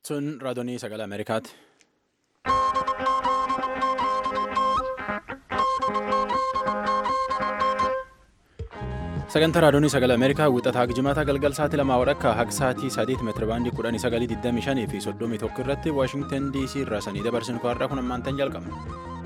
Sun raadiyoo sagalee Ameerikaati. Sagantaa raadiyoo sagalee Ameerikaa wixataa jimaata galgal sa'aatii lamaa wadhakka haga sa'aatii sadiitti meetira baandii kudhanii sagalii digdamii shanii fi soddomii tokko irratti Waashingtan DC irraa sanii dabarsinu har'aa kun ammaantan jalqabna.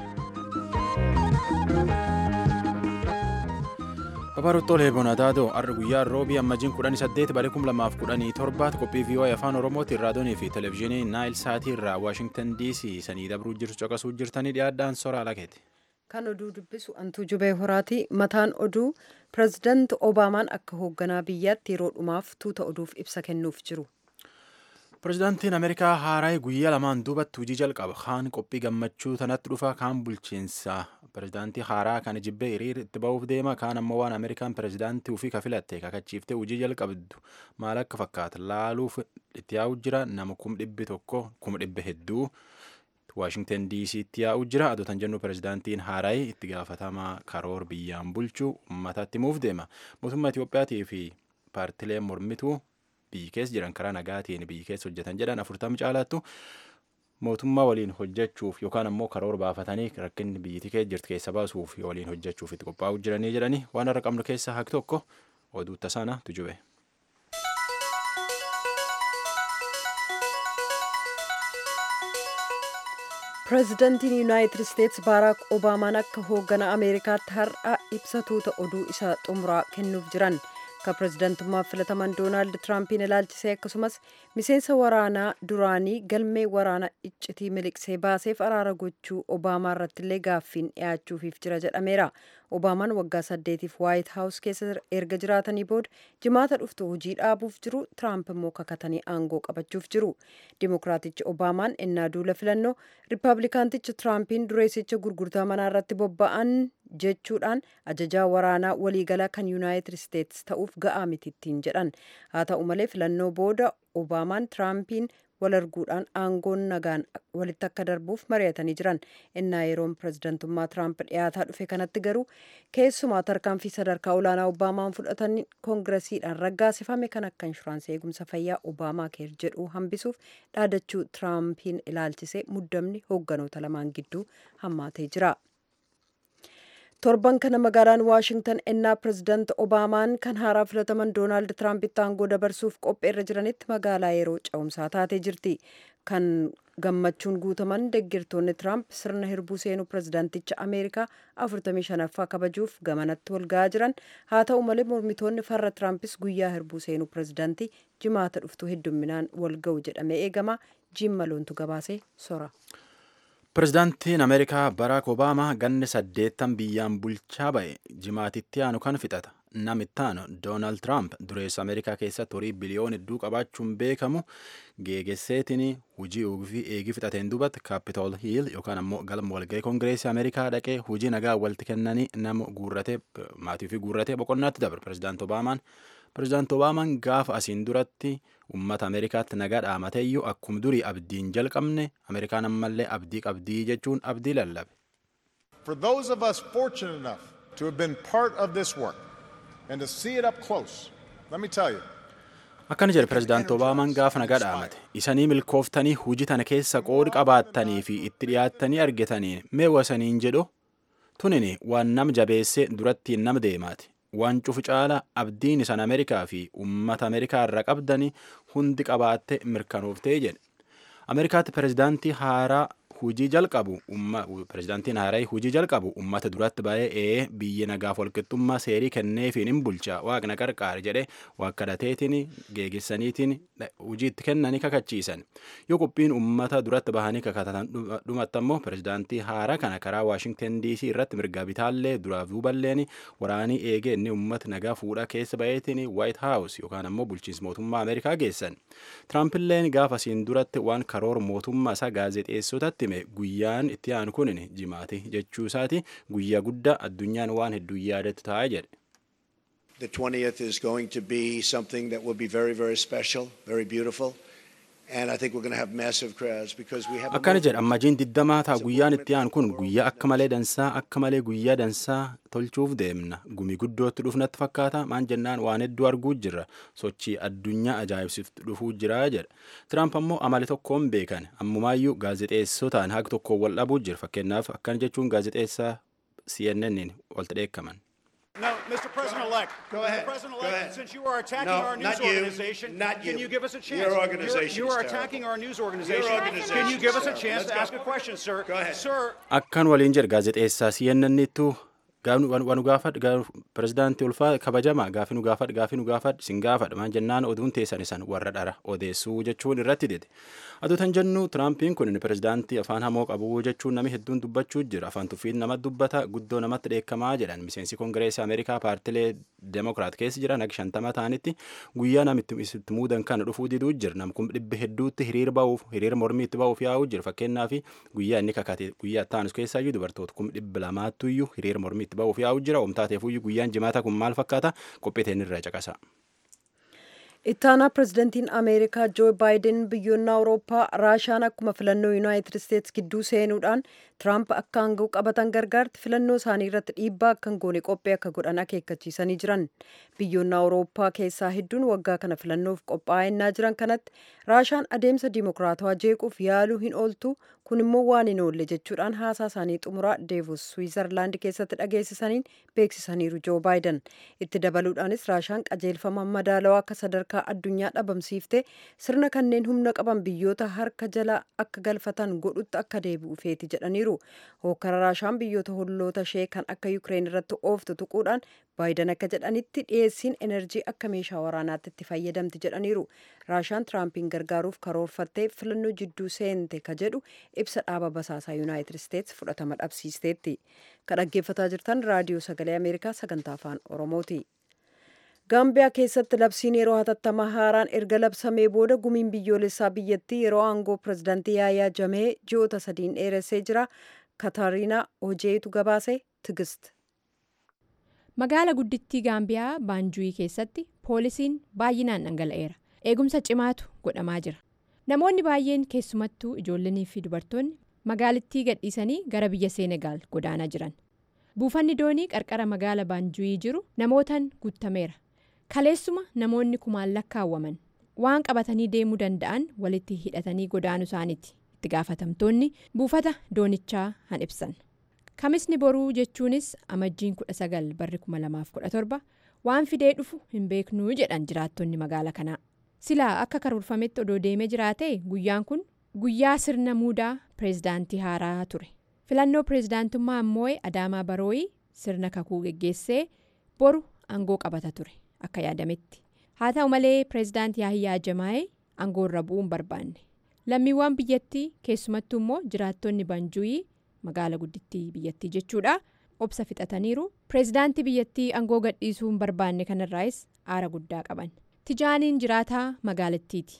Babaarottoolee Boonataatoo har'a guyyaa roobii ammajjiin kudhanii saddeet bara kum lamaaf kudhanii torbaatti qophii vii'oo afaan oromootiin raadiyoonii fi televezyiinii naayil saatii irraa Waashingtan DC sanii dabruu jirtu caqasuu jirtanii dhiyaadhaan soraa lakeeti. Kan oduu dubbisu Antuu Jubee Horaati. Mataan oduu pirezidaanti Obaamaan akka hoogganaa biyyaatti yeroo dhumaaf tuuta oduuf ibsa kennuuf jiru. Pirezidaantiin Ameerikaa Haaraay guyyaa lamaan duubatti hojii jalqaba. Kaan qophii gammachuu tanatti dhufa kaan bulchiinsa. Pirezidaantii Haaraa kana jibbee hiriira itti ba'uuf deema. Kaan ammoo waan Ameerikaan pirezidaantii ofii kafilatte kakachiiftee hojii jalqabdu maal akka fakkaata laaluuf itti yaa'u jira. Nama kum dhibbi tokko kuma dhibba hedduu Waashingtan DC'tti yaa'u jira. Adotan jennu pirezidaantiin Haaraay itti gaafatamaa karoor biyyaan bulchuu uummataatti himuuf deema. Mootummaa Itiyoophiyaatii fi paartileen mormituu biyyi keessa jiran karaa nagaatiin biyyi keessa hojjetan jedhan afurtama caalaattu mootummaa waliin hojjechuuf yookaan ammoo karoora baafatanii rakkinni biyyittii keessa jirtu keessa baasuuf waliin hojjechuuf itti qophaa'uu jiranii jedhanii waan har'a qabnu keessaa haqi tokko oduu tasaana tujube. Pireezidantiin Yuunaayitid Isteetsi Baaraak Obaamaan akka hoogganaa Ameerikaatti har'a ibsa tuuta oduu isa xumuraa kennuuf jiran. Akka pireezidantummaaf filataman Doonaald Tiraampiin ilaalchisee akkasumas miseensa waraanaa duraanii galmee waraana iccitii miliqsee baaseef araara gochuu Obaamaa irratti illee gaaffiin dhiyaachuufiif jira jedhameera. Obaamaan waggaa saddeetiif Waayit Haawus keessa erga jiraatanii booda jimaata dhuftu hojii dhaabuuf jiru. Tiraamp immoo kakatanii aangoo qabachuuf jiru. Dimookiraatichi Obaamaan ennaa duula filannoo Rippaabilikaantichi Tiraampiin dureessicha gurgurtaa manaa irratti bobba'an jechuudhaan ajajaa waraanaa waliigalaa kan yuunaayitid isteetsi ta'uuf ga'aa mitittiin jedhan haa ta'u malee filannoo booda obaamaan tiraampiin wal arguudhaan aangoon nagaan walitti akka darbuuf mari'atanii jiran innaa yeroon pireezidantummaa tiraamp dhiyaataa dhufe kanatti garuu keessumaa tarkaanfii sadarkaa olaanaa obaamaan fudhatan koongiresiidhaan raggaasifame kan akka inshuraansii eegumsa fayyaa obaamaa keer jedhu hambisuuf dhaadachuu tiraampiin ilaalchisee muddamni hoogganoota lamaan gidduu hammaatee jira. torban kana magaalaan waashingtan ennaa pireezidaanti obaamaan kan haaraa filataman doonaald tiraampitti aangoo dabarsuuf qopheerra jiranitti magaalaa yeroo ce'umsaa taatee jirti kan gammachuun guutaman deeggartoonni tiraamp sirna hirbuu seenuu pireezidaanticha ameerikaa 45ffaa kabajuuf gamanatti walga'aa jiran haa ta'u malee mormitoonni farra tiraampis guyyaa hirbuu seenuu pireezidaantii jimaata dhuftu heddumminaan walga'u jedhamee eegama jiimmaloontu gabaasee sora. Pireezidaantiin Ameerikaa Baraak Obaamaa ganni saddeettan biyyaan bulchaa ba'e jimaatitti aanu kan fixata. Namitti aanu Doonaald Tiraamp dureessa Ameerikaa keessatti horii biliyoona hedduu qabaachuun beekamu geegesseetiin hujii ofii eegii fixateen duubatti Kaapitool Hiil yookaan ammoo galma walga'ii Koongireesii Ameerikaa dhaqee hujii nagaa walitti kennanii nama guurratee maatii ofii guurratee boqonnaatti dabre pireezidaanti Obaamaan. Pireezidaanti Obaamaan gaafa asiin duratti uummata Ameerikaatti nagaa dhaamateeyyuu akkuma durii abdiin jalqabne Ameerikaan ammallee abdii qabdii jechuun abdii lallabe. For those of us fortunate enough to have been part of this work and to see it up close, let me tell you. Akkana jedhe pireezidaanti Obaamaan gaafa nagaa dhaamate isanii milkooftanii hujii tana keessa qoodi qabaattanii fi itti dhiyaattanii argitaniin mee wasaniin jedhu tunini waan nam jabeessee durattiin nama deemaati. waan cufu caala abdiin isaan ameerikaa fi uummata ameerikaa irraa qabdanii hundi qabaatte mirkanooftee jedhe ameerikaatti pireezidaantii haaraa hujii jalqabu pireezidaantiin haaraa hujii jalqabu uummata duratti ba'ee ee biyyi nagaaf walqixxummaa seerii kenneefiin hin bulcha waaqna qarqaar jedhe waan kadhateetiin geegessaniitiin hujii itti kennanii kakachiisan yoo qophiin uummata duratti bahanii kakatatan dhumatti ammoo pireezidaantii haaraa kana karaa waashingtan dc irratti mirga bitaallee duraaf duuballeen waraanii eegee inni uummata nagaa fuudhaa keessa ba'eetiin waayit haawus yookaan ammoo bulchiinsa mootummaa ameerikaa geessan tiraampiilleen gaafa asiin duratti waan karoora mootummaa isaa gaazexeessotatti hime guyyaan itti aanu kun jimaati jechuu isaati guyyaa guddaa addunyaan waan hedduu yaadatu ta'a jedhe. The 20th is going to be something that will be very, very special, very beautiful. And I think we're going to have massive crowds because we have a akkana movement. jedha ammajiin digdamaa ta'a guyyaan itti aanu kun guyyaa akka malee dansaa akka malee guyyaa dansaa tolchuuf deemna gumi guddootti dhufnatti fakkaata maan jennaan waan hedduu arguu jirra sochii addunyaa ajaa'ibsiiftu dhufuu jira jedha tiraamp ammoo amali tokkoon beekan ammumaayyuu gaazexeessotaan haga tokkoon wal dhabuu jira fakkeenyaaf akkana jechuun gaazexeessaa cnn walta dheekkaman No, Mr. President-elect. Go ahead. Mr. President-elect, Go ahead. since you are attacking No, our news not you. organization, Not can you. you give us a chance? Your organization You are is attacking terrible. our news organization. organization Can you is give us a terrible. chance Let's to go. ask a question, sir? Go ahead. Sir, akkan waliin jedha gaazexeessaa cnnittu wanu gaafadh pirezidaantii ulfaa kabajamaa gaafi nu gaafadh gaafi nu gaafadh sin gaafadh maan jennaan oduun teessan isan warra dhara odeessuu jechuun irratti dide aduu tan jennu tiraampiin kun pirezidaantii afaan hamoo qabu jechuun nami hedduun dubbachuu jira afaan tuffiin nama dubbata guddoo namatti dheekkamaa jedhan miseensi kongireesii ameerikaa paartilee demokiraat keessa jiran akka shantama ta'anitti guyyaa namitti itti muudan kana dhufuu diduu jira nam kun dhibbi hedduutti hiriir ba'uuf hiriir mormii itti ba'uuf yaa'uu jira fakkeenyaa fi guyyaa inni kakate guyyaa taanus keessaayyuu dubartoota kum dhibbi lamaattuyyuu hiriir mormii itti ba'uuf yaa'uu jira omtaateefuyyuu guyyaan jimaata kun maal fakkaata qophiiteen irra caqasa. ittaanaa pirezidantiin ameerikaa joo baayiden biyyoonni awurooppaa raashaan akkuma filannoo yuunaayitid isteetsi gidduu seenuudhaan tiraamp akka aangoo qabatan gargaarti filannoo isaanii irratti dhiibbaa akka hin goone qophii akka godhan akeekkachiisanii jiran biyyoonni awurooppaa keessaa hedduun waggaa kana filannoof qophaa'aa jiran kanatti raashaan adeemsa diimokiraatawaa jeequuf yaaluu hin ooltu kun immoo waan hin oolle jechuudhaan haasaa isaanii xumuraa deevus swiizerlaand keessatti dhageessisaniin beeksisaniiru joo baayiden itti dabaluudhaanis raashaan qajeelfama madaalawaa akka sadarkaa addunyaa dhabamsiiftee sirna kanneen humna qaban biyyoota harka jala akka galfatan godhutti akka deebi'u feeti jedhaniiru hookara raashaan biyyoota holloota ishee kan akka yukireen irratti ooftu tuquudhaan baayiden akka jedhanitti dhiyeessiin enerjii akka meeshaa waraanaatti itti fayyadamti jedhaniiru raashaan tiraampiin gargaaruuf karoorfattee filannoo jidduu seente ka jedhu ibsa dhaaba basaasaa yuunaayitid isteetsi fudhatama dhabsiisteetti ka dhaggeeffataa jirtan raadiyoo sagalee ameerikaa sagantaa afaan oromooti gaambiyaa keessatti labsiin yeroo hatattamaa haaraan erga labsamee booda gumiin biyyoolessaa biyyattii yeroo aangoo pirezidaantii yaayaa jamee ji'oota sadiin dheeressee jira katariinaa hojeetu gabaase tigist magaala guddittii gaambiyaa baanjuuyii keessatti poolisiin baay'inaan dhangala'eera eegumsa cimaatu godhamaa jira namoonni baay'een keessumattuu ijoollonnii fi dubartoonni magaalittii gadhiisanii gara biyya seenegaal godaanaa jiran buufanni doonii qarqara magaala baanjuuyii jiru namootaan guutameera kaleessuma namoonni kumaan lakkaawwaman waan qabatanii deemuu danda'an walitti hidhatanii godaanuu isaaniiti itti gaafatamtoonni buufata doonichaa han ibsan kamisni boruu jechuunis amajjiin 19 barri 2017 waan fidee dhufu hin beeknuu jedhan jiraattonni magaala kanaa silaa akka karoorfametti odoo deemee jiraate guyyaan kun guyyaa sirna muudaa pireezidaantii haaraa ture filannoo pireezidaantummaa ammoo adaamaa barooyii sirna kakuu geggeessee boru aangoo qabata ture akka yaadametti haa ta'u malee pireezidaantii yaahiyyaa jamaa'ee aangoorra bu'uun barbaanne lammiiwwan biyyattii keessumattuu immoo jiraattonni banjuuyii magaala guddittii biyyattii jechuudha obsa fixataniiru pireezidaantii biyyattii aangoo gadhiisuu hin barbaanne kanarraayis aara guddaa qaban tijaaniin jiraataa magaalattiiti.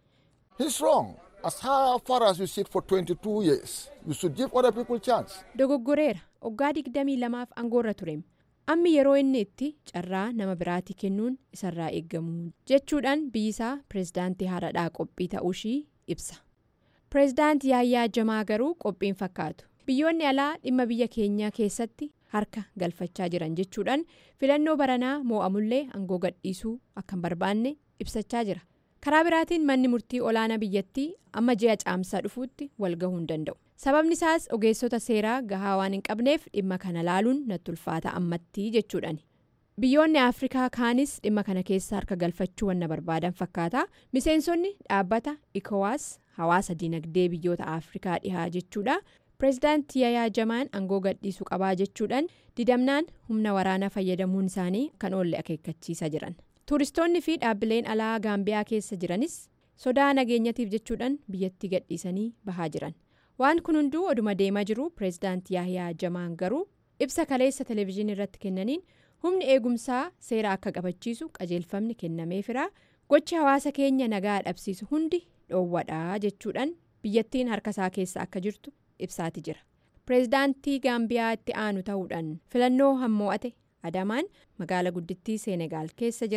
He's wrong. As far as you sit for 22 years, you should give other people chance. dogoggoreera waggaa digdamii lamaaf aangoorra tureem ammi yeroo inni itti carraa nama biraatii kennuun isarraa eeggamu jechuudhaan biyyisaa pireezidaantii haaradhaa qophii ta'uushii ibsa pireezidaantii yaayyaa jamaa garuu qophiin fakkaatu biyyoonni alaa dhimma biyya keenyaa keessatti harka galfachaa jiran jechuudhaan filannoo baranaa moo'amullee aangoo gadhiisuu akka hin barbaanne ibsachaa jira karaa biraatiin manni murtii olaanaa biyyattii amma ji'a caamsaa dhufuutti wal gahuu hin danda'u sababni isaas ogeessota seeraa gahaa waan hin qabneef dhimma kana laaluun natti ulfaata ammattii jechuudhaan biyyoonni afrikaa kaanis dhimma kana keessa harka galfachuu wanna barbaadan fakkaata miseensonni dhaabbata ikowaas hawaasa dinagdee biyyoota afrikaa dhihaa jechuudha pireezidaantii yaayaa jamaan aangoo gadhiisuu qabaa jechuudhaan didamnaan humna waraanaa fayyadamuun isaanii kan oolle akeekkachiisaa jiran tuuristoonni fi dhaabbileen alaa gaambiyaa keessa jiranis sodaa nageenyatiif jechuudhaan biyyattii gadhiisanii bahaa jiran waan kun hunduu oduma deemaa jiru pireezidaantii yaayaa jamaan garuu ibsa kaleessa televezyiinii irratti kennaniin humni eegumsaa seera akka qabachiisu qajeelfamni kennameefira gochi hawaasa keenya nagaa dhabsiisu hundi dhoowwadhaa jechuudhaan biyyattiin harka isaa keessa akka jirtu ibsaati jira pireezidaantii gaambiyaa itti aanu ta'uudhaan filannoo hammoo'ate adamaan magaala guddittii seenegaal keessa jira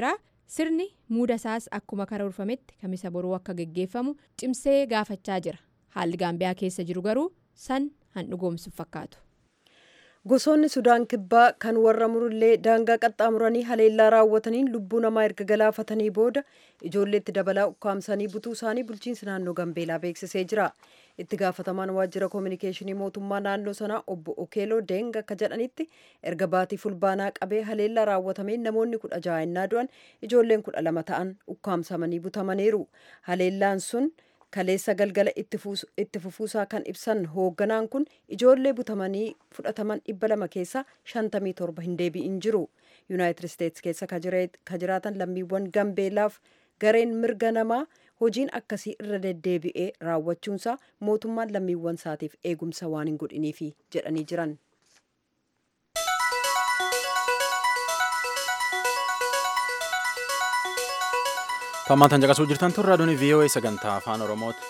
sirni muuda isaas akkuma karoorfametti kamisa boruu akka geggeeffamu cimsee gaafachaa jira haalli gaambiyaa keessa jiru garuu san handhugoomsuuf fakkaatu. gosoonni sudaan kibbaa kan warra murullee daangaa qaxxaamuranii haleellaa raawwataniin lubbuu namaa erga galaafatanii booda ijoolleetti dabalaa ukkaamsanii butuu isaanii bulchiinsi naannoo gambeelaa beeksisee jira itti gaafatamaan waajjira koominikeeshinii mootummaa naannoo sanaa obbo okeeloo deng akka jedhanitti erga baatii fulbaanaa qabee haleellaa raawwatameen namoonni kudha ja'a innaa du'an ijoolleen kudha lama ta'an ukkaamsamanii butamaniiru haleellaan sun kaleessa galgala itti fufuusaa kan ibsan hoogganaan kun ijoollee butamanii fudhataman dhibba lama keessaa shantamii torba hin deebi'in jiru yuunaayitid isteetsi keessa ka jiraatan lammiiwwan gambeelaaf gareen mirga namaa hojiin akkasii irra deddeebi'ee raawwachuunsaa mootummaan lammiiwwan isaatiif eegumsa waan hin godhiniifi jedhanii jiran. Tammaantan caqasuu jirtan tun raadiyoon VOA sagantaa afaan Oromooti.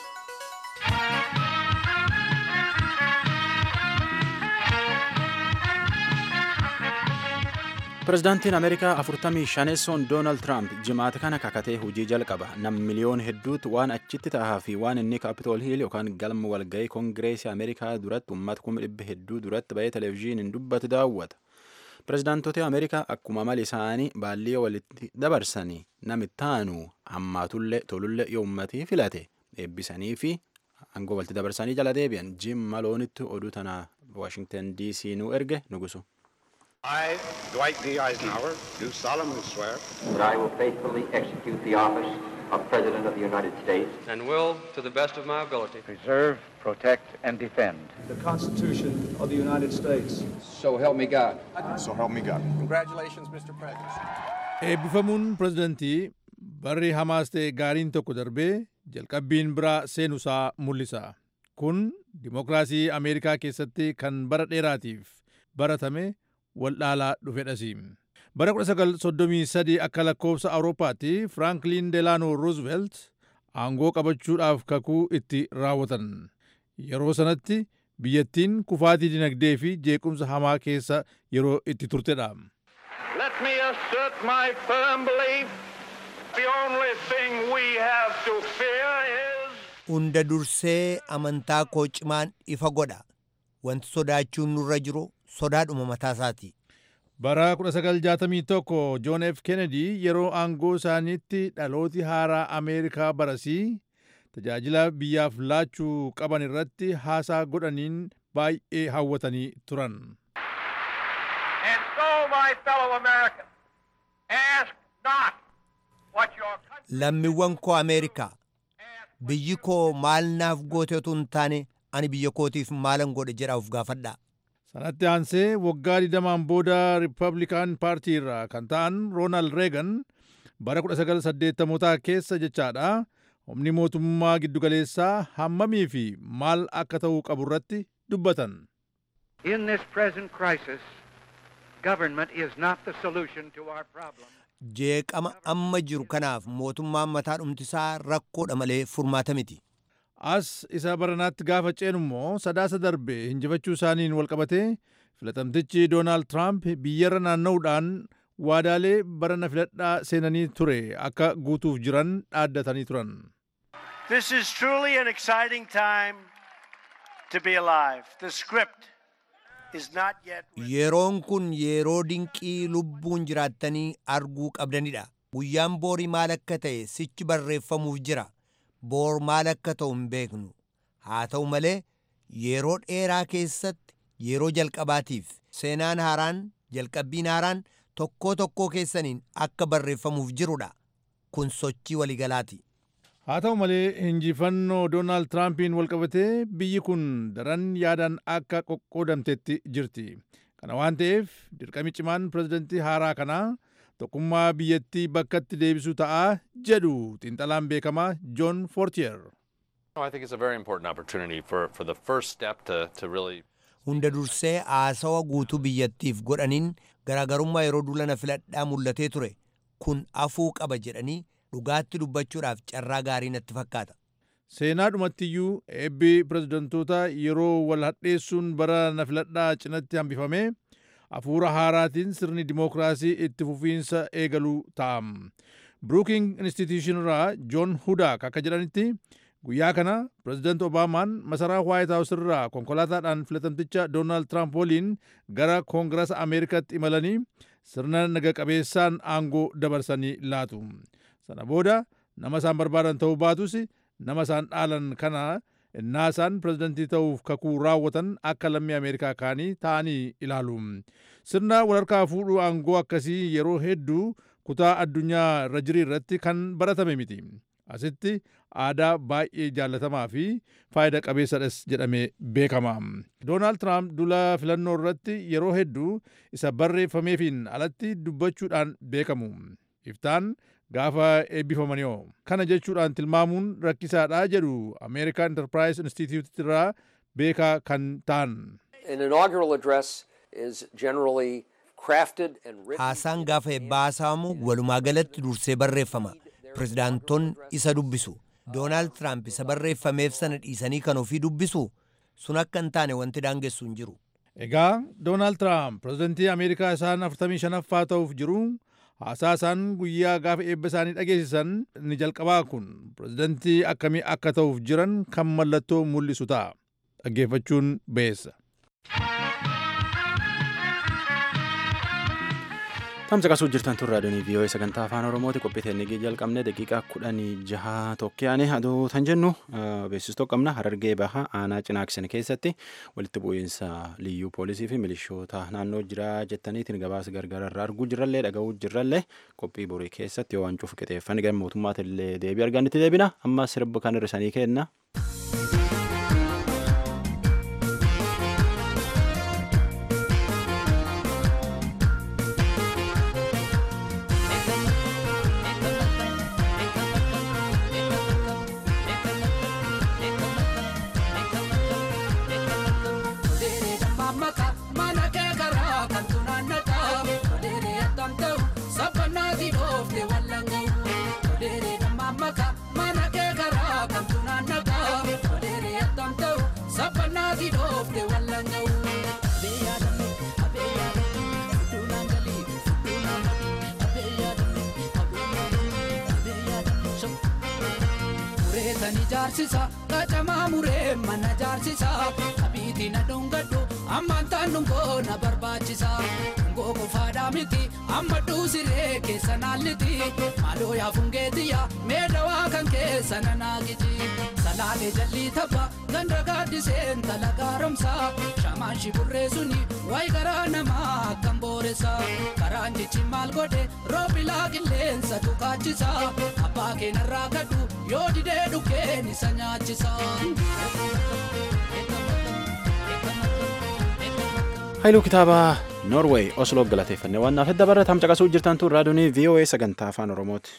Pireezidaantiin Ameerikaa afurtamii shaneessoon Doonaald Tiraamp jimaata kana kakatee hojii jalqaba. Nam miliyoon hedduutu waan achitti ta'aa fi waan inni kaapitool hiil yookaan galma walgahii koongireesii Ameerikaa duratti uummata kuma dhibba hedduu duratti bahee televezyiiniin dubbatu daawwata. Pireezidaantota Ameerikaa akkuma mali isaanii baallii walitti dabarsanii namitti aanu hammaatullee tolullee yoo uummatii filate eebbisanii fi aangoo walitti dabarsanii jala deebi'an Jim Maloonitti oduu tana Washington DC nu erge nugusu. I, Dwight D. Eisenhower, do solemnly swear that I will faithfully execute the office of President of the United States and will, to the best of my ability, preserve, protect, and defend the Constitution of the United States. So help me God. So help me God. Congratulations, Mr. President. Eebbifamuun pirezidantii barri hamaas ta'e gaariin tokko darbee jalqabbiin biraa seenusaa mul'isa. Kun dimokiraasii Ameerikaa keessatti kan bara dheeraatiif baratame waldhaalaa dhufedhasi. Bara 1933 akka lakkoofsa Awurooppaatti Firaanklin Delaano Roosevelt aangoo qabachuudhaaf kakuu itti raawwatan. Yeroo sanatti biyyattiin kufaatii dinagdee fi jeequmsa hamaa keessa yeroo itti turtedha. Let me assert my firm belief the only thing we have to fear is Hunda dursee amantaa koo cimaan ifa godha. Wanti sodaachuun nurra jiru sodaadhuma mataasaati. Bara 1961 John F. Kennedy yeroo aangoo isaaniitti dhalooti haaraa Ameerikaa barasii tajaajila biyyaaf laachuu qaban irratti haasaa godhaniin baay'ee hawwatanii turan. And so, my fellow Americans, ask not what your country Lammiiwwan koo Ameerikaa biyyi koo maal naaf goote otoo hin taane ani biyya kootiif maalan godhe jedha of gaafadha. Sanatti aansee waggaa didamaan booda Riippablikaan paartii irraa kan ta'an Roonaald Reegan bara 1980 keessa jechaadha humni mootummaa giddugaleessaa hammamii fi maal akka ta'uu qabu irratti dubbatan. In this present crisis, government is not the solution to our problem. Jeeqama amma jiru kanaaf mootummaan mataa dhumtisaa rakkoodha malee furmaata miti. As isa baranaatti gaafa ceenu immoo sadaasa darbe hinjifachuu isaaniin walqabatee filatamtichi Doonaald Tiraamp biyyarra naanna'uudhaan waadaalee barana filadhaa seenanii ture akka guutuuf jiran dhaaddatanii turan. This is truly an exciting time to be alive. The script is not yet. Yeroon kun yeroo dinqii lubbuun jiraattanii arguu qabdanidha. Guyyaan boorii maal akka ta'e sichi barreeffamuuf jira. Boor maal akka ta'u hin beeknu. Haa ta'u malee yeroo dheeraa keessatti yeroo jalqabaatiif seenaan haaraan jalqabbiin haaraan tokkoo tokkoo keessaniin akka barreeffamuuf jirudha. Kun sochii waliigalaati. Haa ta'u malee injifannoo Doonaald Tiraampiin walqabatee biyyi kun daran yaadaan akka qoqqoodamtetti jirti. Kana waan ta'eef dirqami cimaan pirezidantii haaraa kanaa tokkummaa biyyattii bakkatti deebisuu ta'a jedhu xiinxalaan beekamaa John Fortier. I think it's a very important opportunity for, for the first step to, to really Hunda dursee haasawa guutuu biyyattiif godhaniin garaagarummaa yeroo dullana filadhaa mul'atee ture kun afuu qaba jedhanii dhugaatti dubbachuudhaaf carraa gaarii natti fakkaata. Seenaa dhumattiyyuu eebbi pirezidantoota yeroo wal hadheessuun bara na filadhaa cinatti hambifame hafuura haaraatiin sirni dimookiraasii itti fufiinsa eegaluu ta'a. Brooking Institution irraa John Hudak akka jedhanitti guyyaa kana pirezidaanti Obaamaan masaraa White House irraa konkolaataadhaan filatamticha Doonaald Tiraamp waliin gara Koongirasa Ameerikaatti imalanii sirna naga qabeessaan aangoo dabarsanii laatu. Sana booda nama isaan barbaadan ta'uu baatus nama isaan dhaalan kana innaa isaan pirezidantii ta'uuf kakuu raawwatan akka lammii Ameerikaa kaanii ta'anii ilaalu. Sirna walharkaa fuudhuu aangoo akkasii yeroo hedduu kutaa addunyaa irra jirii irratti kan baratame miti. Asitti aadaa baay'ee jaallatamaa fi faayida qabeessadhas jedhamee beekama. Doonaald Tiraamp dula filannoo irratti yeroo hedduu isa barreeffameefiin alatti dubbachuudhaan beekamu. Iftaan gaafa eebbifamanii kana jechuudhaan tilmaamuun rakkisaadha jedhu American Enterprise Institute irraa beekaa kan ta'an. An inaugural address is generally crafted and written. Haasaan gaafa eebbaasamu walumaa galatti dursee barreeffama. Pirezidaantonni isa dubbisu. Doonaald Tiraamp isa barreeffameef sana dhiisanii kan ofii dubbisu sun akka hin taane wanti daangessu hin jiru. Egaa Doonaald Tiraamp pirezidantii Ameerikaa isaan 45ffaa ta'uuf jiru haasaa isaan guyyaa gaafa eebba isaanii dhageessisan ni jalqabaa kun pirezidantii akkamii akka ta'uuf jiran kan mallattoo mul'isu ta'a. Dhaggeeffachuun beessa. Tamsa qasuu jirtan tun raadiyoonii vii'oo'ee sagantaa afaan oromooti qophii teennigii jalqabne daqiiqaa kudhanii jaha tokkoyaane aduu tan jennu beeksistoo qabna harargee baha aanaa cinaaksan keessatti walitti bu'iinsa liyyuu poolisii fi milishoota naannoo jiraa jettaniitiin gabaasa gargaararraa arguu jirrallee dhaga'uu jirrallee qophii borii keessatti yoo waan cufu qixeeffan gara mootummaatillee deebii argannitti deebina amma sirba kan hir'isanii kenna. jaarsisa qacamaa muree mana jaarsisa qabiitii na dhungadhu ammaan taan dhungoo na barbaachisa dhungoo qofaadhaa miti amma dhuusiree keessa naalliti maaloo yaafungeetiyya meedawaa kan keessa na naagiji salaalee jallii tapha ganda gaaddiseen tala gaaromsa shamaan shiburree suni wayi garaa namaa akkam booressa karaan jechi maal godhe roobilaa qilleensa tukaachisa abbaa keenarraa kadhu yoo didee dhukkeen isa nyaachisa. Haayiluu kitaaba Noorweey Osloo galateeffanne waan naaf hedda barra tamca qasuu jirtan tun raadiyoonii VOA sagantaa afaan Oromooti.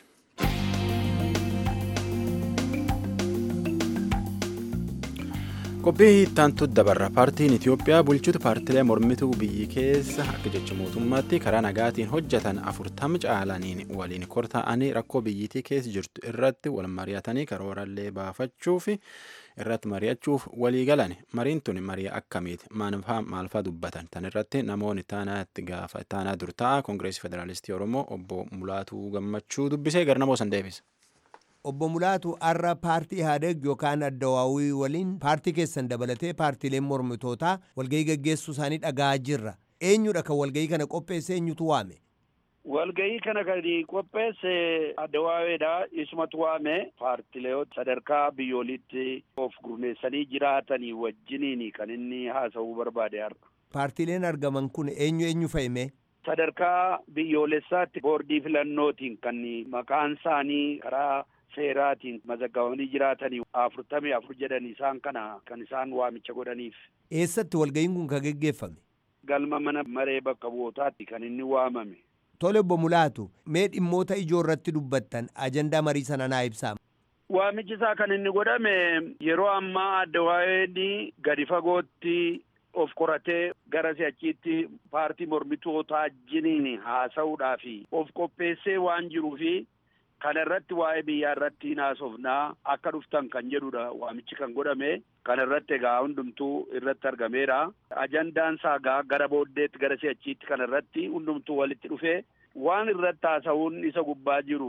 qophii ittaantu dabarra paartiin itiyoophiyaa bulchuutu paartilee mormituu biyyi keessa akka jecha mootummaatti karaa nagaatiin hojjetan afurtama caalaniin waliin kortaa'anii rakkoo biyyittii keessa jirtu irratti wal mari'atanii karoorallee baafachuuf irratti mari'achuuf walii galan mariin tun marii akkamiiti maalfaa dubbatan tan irratti namoonni ittaanaatti gaafa ittaanaa dur ta'a koongireesii federaalistii oromoo obbo mulaatuu gammachuu dubbisee gara namoo san deebisa. obbo Mulaatu har'a paartii Ihaadeeg yookaan Addawaawii waliin paartii keessan dabalatee paartiileen mormitootaa walgahii gaggeessuu isaanii dhaga'aa jirra. Eenyudha kan walgahii kana qopheesse eenyutu waame? Walgahii kana kan qopheesse Addawaaweedha. Isumatu waame paartilee sadarkaa biyyoolitti of gurmeessanii jiraatanii wajjiniin kan inni haasa'uu barbaade har'a. Paartiileen argaman kun eenyu eenyu fa'ime? Sadarkaa biyyoolessaatti boordii filannootiin kan maqaan isaanii karaa seeraatiin mazaggabamanii jiraatanii afurtamii afur jedhan isaan kana kan isaan waamicha godhaniif. Eessatti walgahiin kun kan geggeeffame? Galma mana maree bakka bu'ootaatti kan inni waamame. Tole obbo Mulaatu, mee dhimmoota ijoo irratti dubbattan ajandaa marii sana naa ibsaa. Waamichi isaa kan inni godhame yeroo ammaa Addawaaween gadi fagootti of qoratee gara si'achiitti paartii mormitootaa jiniin haasa'uudhaaf of qopheessee waan jiruufi kana irratti waa'ee biyyaa irratti haasofnaa akka dhuftan kan jedhudha waamichi kan godhame kana irratti egaa hundumtuu irratti argameera ajandaan isaa gara booddeetti gara si'achiitti kana irratti hundumtuu walitti dhufee waan irratti haasa'uun isa gubbaa jiru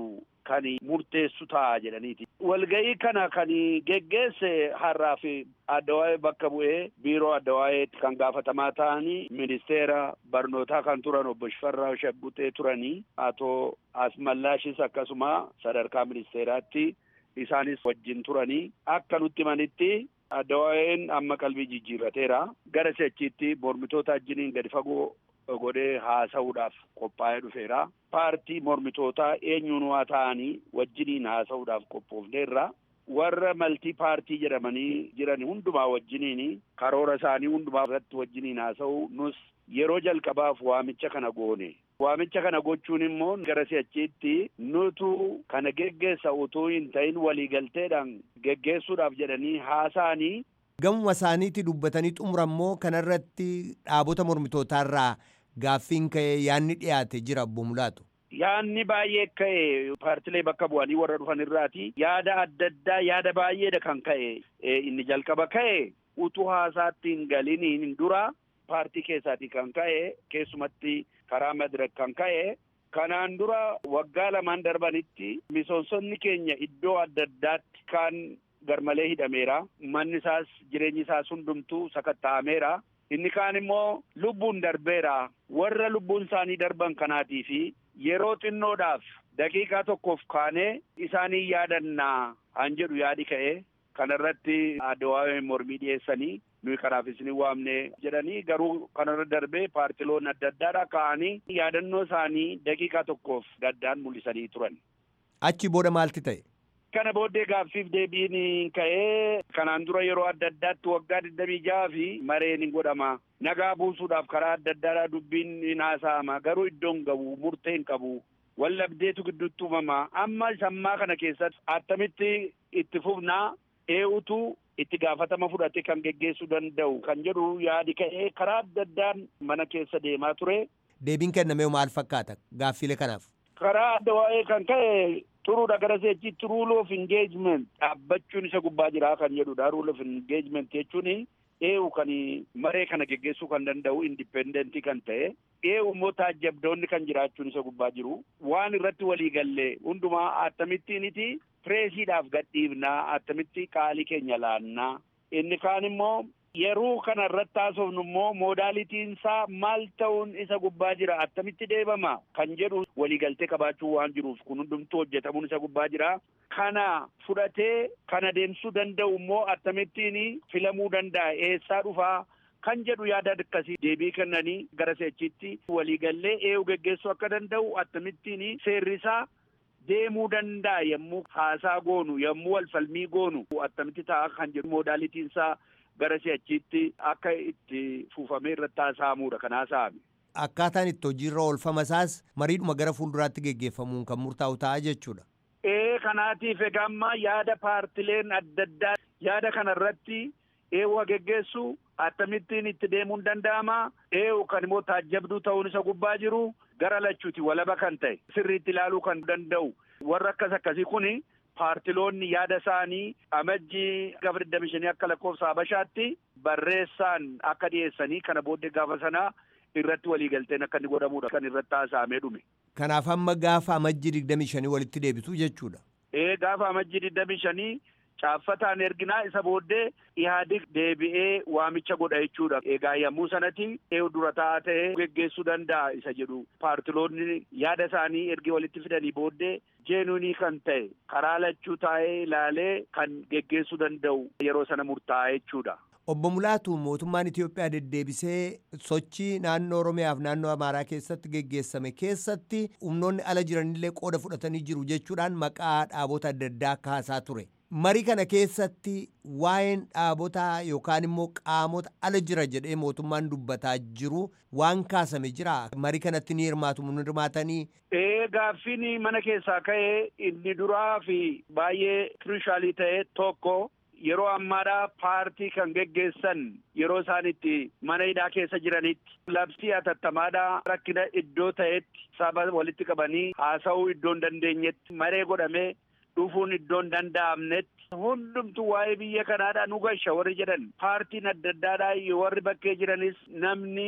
kan murteessu ta'a jedhaniiti. Walga'ii kana kan geggeesse har'aa fi addawaa'ee bakka bu'ee biiroo addawaayeetti kan gaafatamaa ta'anii ministeera barnootaa kan turan obbo Shifarraa Shaggutee turanii atoo Asmallaashis akkasuma sadarkaa ministeeraatti isaanis wajjin turanii akka nutti himanitti addawaa'een amma qalbii jijjiirrateera gara si'achiitti mormitoota wajjiniin gadi fagoo godhee haasa'uudhaaf qophaa'ee dhufeera. Paartii mormitootaa eenyuun waa ta'anii wajjiniin haasa'uudhaaf qophoofneerra. Warra maltii paartii jedhamanii jiran hundumaa wajjiniin karoora isaanii hundumaa irratti wajjiniin haasa'u nus yeroo jalqabaaf waamicha kana goone. Waamicha kana gochuun immoo gara si'achiitti nutu kana geggeessa utuu hin ta'in waliigalteedhaan geggeessuudhaaf jedhanii haasa'anii Gamuma isaaniitti dubbatanii xumurammoo kanarratti dhaabota mormitootaarraa gaaffiin ka'ee yaadni dhiyaate jira obbo Mulaatu. Yaadni baay'ee ka'e paartilee bakka bu'anii warra dhufan irraati yaada adda addaa yaada baay'eedha kan ka'e inni jalqaba ka'e utuu haasaatti hin galiniin dura paartii keessaatii kan ka'e keessumatti karaa madirak kan ka'e kanaan dura waggaa lamaan darbanitti misoomsonni keenya iddoo adda addaatti kan garmalee hidhameera manni isaas jireenyi isaas hundumtuu sakatta'ameera inni kaan immoo lubbuun darbeera warra lubbuun isaanii darban kanaatii fi yeroo xinnoodhaaf daqiiqaa tokkoof kaanee isaanii yaadannaa han jedhu yaadi ka'e kanarratti addawaa'ee mormii dhiyeessanii nuyi kanaaf isin waamne jedhanii garuu kanarra darbee paartiloon adda addaadha ka'anii yaadannoo isaanii daqiiqaa tokkoof gaddaan mul'isanii turan. Achi booda maalti ta'e? Kana booddee gaaffiif deebiin ka'ee kanaan dura yeroo adda addaatti waggaa digdamii jaha fi mareen hin godhama. Nagaa buusuudhaaf karaa adda addaadhaa dubbiin hin haasa'ama garuu iddoon qabu murtee hin qabu. Wallabdeetu gidduutti uumama. Amma sammaa kana keessatti attamitti itti fufnaa eenyutu itti gaafatama fudhate kan geggeessuu danda'u kan jedhu yaadi ka'ee karaa adda addaan mana keessa deemaa ture. Deebiin kennamee maal fakkaata gaaffilee kanaaf? Karaa adda waa'ee kan ka'e turuudha gara seechitti rule of engagement dhaabbachuun isa gubbaa jira kan jedhudha rule of engagement jechuun eewu kan maree kana geggeessuu kan danda'u indipendentii kan ta'e eewu immoo taajjabdoonni kan jiraachuun isa gubbaa jiru waan irratti walii galle hundumaa akkamittiiniti pireesiidhaaf gadhiifnaa akkamitti qaalii keenya laannaa inni kaan immoo yeroo kana irratti haasofnu immoo moodaalitiin isaa maal ta'uun isa gubbaa jira attamitti deebama kan jedhu waliigaltee qabaachuu waan jiruuf kun hundumtuu hojjetamuun isa gubbaa jira kana fudhatee kana deemsuu danda'u immoo akkamittiin filamuu danda'a eessaa dhufaa kan jedhu yaada akkasii deebii kennanii gara seechitti waliigallee eenyu geggeessuu akka danda'u akkamittiin seerrisaa deemuu danda'a yommuu haasaa goonu yommuu walfalmii goonu attamitti ta'a kan jedhu moodaalitiin isaa gara si'achiitti akka itti fuufamee irratti haasa'amuudha kan haasa'ame. Akkaataan itti hojiirra oolfama isaas mariidhuma gara fuulduraatti geggeeffamuun kan murtaa'u ta'a jechuudha. Ee kanaatiif egaa amma yaada paartileen adda addaa yaada kanarratti eewu geggeessu akkamittiin itti deemuun danda'ama eewu kan immoo taajjabduu ta'uun isa gubbaa jiru gara lachuuti walaba kan ta'e sirriitti ilaaluu kan danda'u warra akkas akkasii kuni paartiloonni yaada isaanii amajjii gaafa digdami shanii akka lakkoofsa habashaatti barreessaan akka dhiyeessanii kana booddee gaafa sanaa irratti waliigalteen akka inni godhamudha kan irratti haasa'amee dhume. Kanaaf amma gaafa amajjii digdami shanii walitti deebitu jechuudha. Ee gaafa amajjii digdami shanii caaffataan erginaa isa booddee ihaadig deebi'ee waamicha godha jechuudha. Egaa yommuu sanatti eewu dura taa'aa ta'ee geggeessuu danda'a isa jedhu paartiloonni yaada isaanii ergi walitti fidanii booddee jeenuunii kan ta'e karaa lachuu taa'ee ilaalee kan geggeessuu danda'u yeroo sana murtaa'a jechuudha. Obbo Mulaatu mootummaan Itoophiyaa deddeebisee sochii naannoo Oromiyaaf naannoo Amaaraa keessatti geggeessame keessatti humnoonni ala jiranillee qooda fudhatanii jiru jechuudhaan maqaa dhaabota adda addaa kaasaa ture. Marii kana keessatti waa'een dhaabotaa yookaan immoo qaamota ala jira jedhee mootummaan dubbataa jiru waan kaasame jira. Marii kanatti ni hirmaatu ni hirmaatanii. Ee gaaffiin mana keessaa ka'ee inni duraa fi baay'ee kirishaalii ta'e tokko yeroo ammaadhaa paartii kan geggeessan yeroo isaan itti mana hidhaa keessa jiranitti labsii atattamaadhaa rakkina iddoo ta'etti saba walitti qabanii haasa'uu iddoo hin dandeenyetti maree godhamee dhufuun iddoo hin danda'amnetti hundumtu waa'ee biyya kanaadhaa nu gasha warri jedhan paartiin adda addaadhaa warri bakkee jiranis namni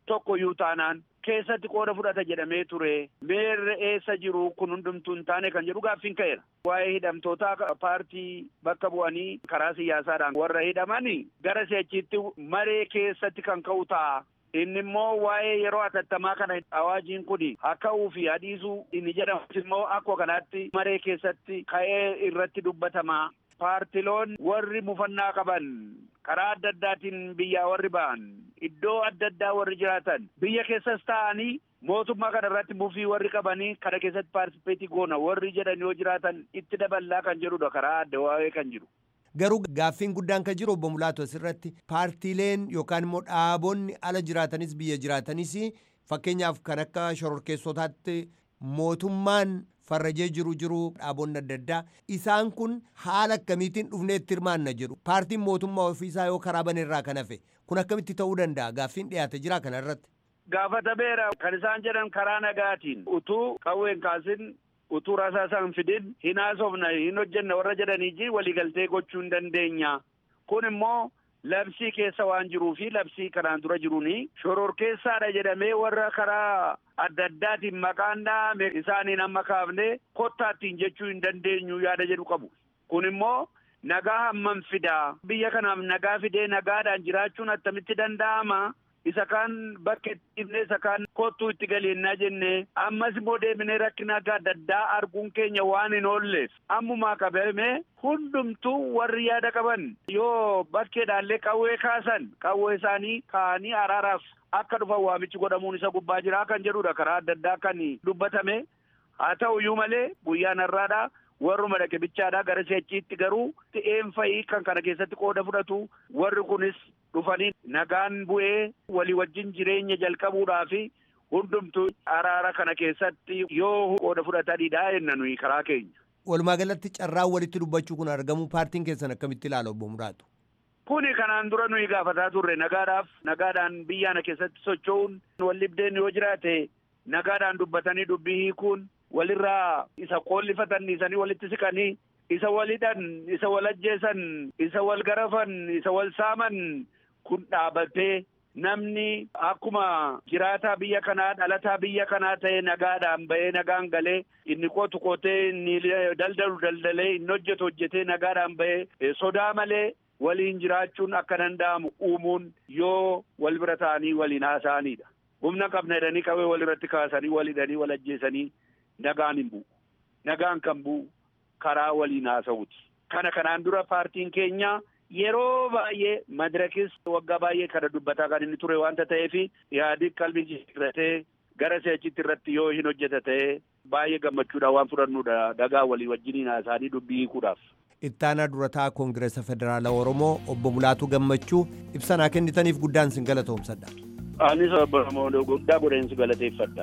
tokkoyyuu taanaan keessatti qooda fudhata jedhamee ture meerre eessa jiru kun hundumtuu hin taane kan jedhu gaaffiin ka'eera. Waa'ee hidhamtootaa paartii bakka bu'anii karaa siyaasaadhaan warra hidhamani gara si'achiitti maree keessatti kan ka'u ta'a. Inni immoo waa'ee yeroo atattamaa kana awaajiin kun hakka'uu fi hadiisuu inni jedhamus immoo akkuma kanaatti maree keessatti ka'ee irratti dubbatama. Paartiloon warri mufannaa qaban karaa adda addaatiin biyyaa warri ba'an iddoo adda addaa warri jiraatan biyya keessas ta'anii mootummaa kana irratti mufii warri qabanii kana keessatti paartisipeetii goona warri jedhan yoo jiraatan itti daballaa kan jedhudha karaa adda waa'ee kan jiru. Garuu gaaffiin guddaan kan jiru obbo Mulaatu asirratti paartiileen yookaan immoo dhaabonni ala jiraatanis biyya jiraatanis fakkeenyaaf kan akka shororkeessotaatti mootummaan farrajee jiru jiru dhaabonni adda addaa isaan kun haala akkamiitiin dhufnee itti hirmaanna jedhu paartiin mootummaa ofiisaa yoo karaa baneerraa kan hafe kun akkamitti ta'uu danda'a gaaffiin dhiyaate jira kana irratti. Gaafatameera kan isaan jedhan karaa nagaatiin utuu qawween kaasin utuu rasaasaan fidin hin haasofna hin hojjenna warra jedhanii waliigaltee gochuu hin dandeenya kun immoo labsii keessa waan jiruu fi labsii kanaan dura jiruuni shororkeessaadha jedhamee warra karaa adda addaatiin maqaan dhaame isaaniin amma kaafne kottaattiin jechuu hin dandeenyu yaada jedhu qabu kun immoo nagaa hammam fidaa biyya kanaaf nagaa fidee nagaadhaan jiraachuun attamitti danda'ama isa kaan bakka itti dhibne isa kaan kottuu itti galeennaa jenne ammas immoo deemnee rakkina adda addaa arguun keenya waan hin oolleef ammumaa qabame hundumtuu warri yaada qaban yoo bakkeedhaallee qawwee kaasan qawwee isaanii kaa'anii araaraaf akka dhufan waamichi godhamuun isa gubbaa jira kan jedhudha karaa adda addaa kan dubbatame haa ta'uyyuu malee guyyaan har'aadha warruma dhaqe bichaadha gara si'achiitti garuu ta'een fa'ii kan kana keessatti qooda fudhatu warri kunis dhufanii nagaan bu'ee walii wajjin jireenya jalqabuudhaa fi hundumtuu araara kana keessatti yoo qooda fudhatanidha jenna nuyi karaa keenya. Walumaa galatti carraan walitti dubbachuu kun argamu paartiin keessan akkamitti ilaala obbo Muraatu? Kuni kanaan dura nuyi gaafataa turre nagaadhaaf nagaadhaan biyyaana keessatti socho'uun wallibdeen yoo jiraate nagaadhaan dubbatanii dubbii hiikuun walirraa isa qoollifatanii isanii walitti siqanii isa walidhan isa wal ajjeesan isa wal garafan isa wal saaman kun dhaabatee namni akkuma jiraataa biyya kanaa dhalataa biyya kanaa ta'e nagaadhaan ba'ee nagaan galee inni qotu qotee inni daldalu daldalee inni hojjetu hojjetee nagaadhaan ba'ee sodaa malee waliin jiraachuun akka danda'amu uumuun yoo wal bira ta'anii waliin haasa'anidha. Humna qabna jedhanii qawwee wal irratti kaasanii wal hidhanii wal ajjeesanii nagaan hin bu'u. Nagaan kan bu'u karaa waliin haasa'uuti. Kana kanaan dura paartiin keenya yeroo baay'ee madirakis waggaa baay'ee kana dubbataa kan inni ture waanta ta'eef yaadi qalbii jijjiirratee gara si'achitti irratti yoo hin hojjeta ta'e baay'ee gammachuudhaan waan fudhannudha dhagaa walii wajjiniin haasa'anii dubbii hiikuudhaaf. Ittaanaa durataa Koongireesa Federaalaa Oromoo obbo Mulaatuu Gammachuu ibsanaa kennitaniif guddaan sin galatoomsadha. Anis obbo guddaa godheen si galateeffadha.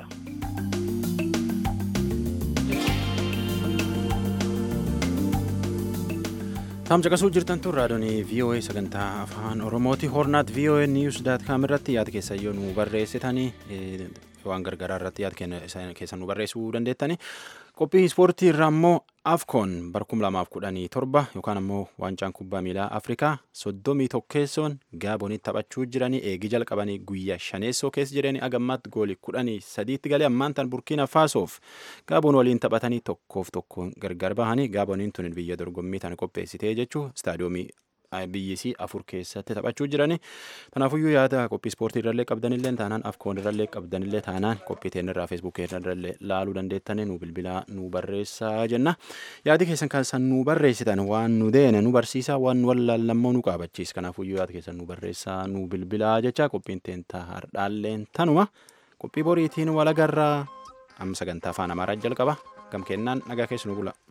Tamcaqasuu jirtan tun raadiyoonii VOA sagantaa afaan Oromooti. Hornaat VOA News daat kaam irratti yaada keessan yoo nu barreessitanii waan gargaraa irratti yaada keessan nu barreessuu dandeettani. Qophii ispoortii irraa immoo Afcon bara kuma lamaaf kudhanii torba yookaan immoo waancaan kubbaa miilaa Afrikaa soddomii tokkeessoon Gaabonitti taphachuu jiranii eegi jalqabanii guyyaa shaneessoo keessa jiranii agammaatti goolii kudhanii sadiitti galee ammaan tan Burkiina Faasoof Gaaboon waliin taphatanii tokkoof tokkoon gargar bahanii Gaaboniin tun biyya dorgommii tan qopheessitee jechuu istaadiyoomii biyyisii afur keessatti taphachuu jirani. Kanaafuyyuu yaada qophii ispoortii irrallee qabdanillee taanaan afkoon irrallee qabdanillee taanaan qophii teen irraa feesbuukii irrallee laaluu dandeettanii nu bilbilaa nu barreessaa jenna. Yaadi keessan kan nu barreessitan waan nu deene nu barsiisaa waan nu wallaallammoo nu qaabachiisa. Kanaafuyyuu yaada keessan nu barreessaa nu bilbilaa jecha qophiin teen har'aalleen tanuma. Qophii boriitiin walagarraa amma sagantaa afaan amaaraa jalqaba. Gam kennaan nagaa keessa nu bula.